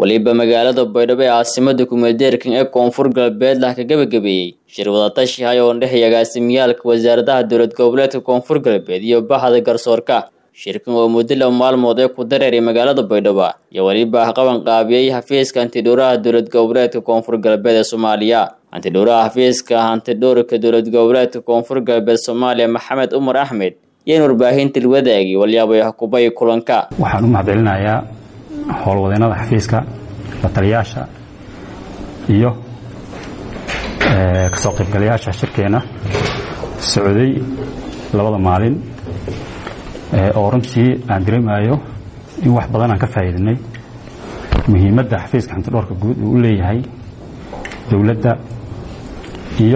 weliba magaalada baydhabo ee caasimada kumeeldeerkan ee koonfur galbeed lah ka gabagabeeyey shir wadatashi hay oo dhex agaasimiyaalka wasaaradaha dowlad goboleedka koonfur galbeed iyo baxda garsoorka shirkan oo muddo laba maalmood ee ku dareeray magaalada baydhabo iyo weliba qaban qaabiyey xafiiska antidhowraha dowlad goboleedka koonfur galbeed ee soomaaliya antidhowraha xafiiska hantidhowrka dowlad goboleedka koonfur galbeed soomaaliya maxamed umar axmed yeen warbaahinta wadaagi walyaabay xukubay kulanka waxaan u mahadcelinayaa howlwadeennada xafiiska la taliyaasha iyo kasoo qaybgalayaasha shirkeenna socday labada maalin oo runtii aan dareemayo in wax badan aan ka faa'iidinay muhiimadda xafiiska xantidhoorka guud uu u leeyahay dowladda iyo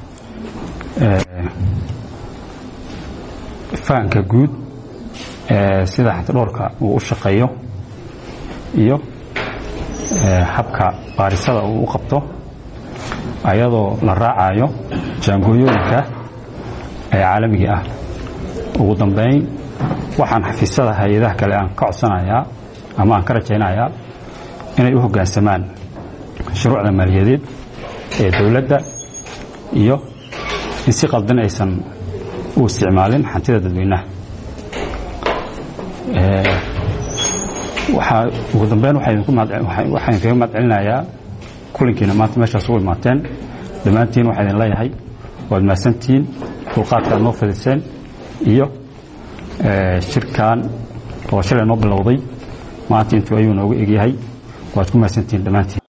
fahanka guud sida xantidhoorka uu u shaqeeyo iyo habka baarisada uu u qabto ayadoo la raacayo jaangooyooyinka ee caalamiga ah ugu dambayn waxaan xafiisyada hay-adaha kale aan ka codsanayaa ama aan ka rajaynayaa inay u hoggaansamaan shuruucda maaliyadeed ee dowladda iyo in si qaldan aysan u isticmaalin hantida dadweynaha waxaa ugu dambeyn waxaan kaga mahadcelinayaa kulankiina maanta meeshaas ugu imaateen dhammaantiin waxaa idin leeyahay waad mahadsantihiin dulqaadka aad noo fadiseen iyo shirkan oo shalay noo bilowday maanta intuu ayuu noogu egyahay waad ku mahadsantihiin dhammaantiin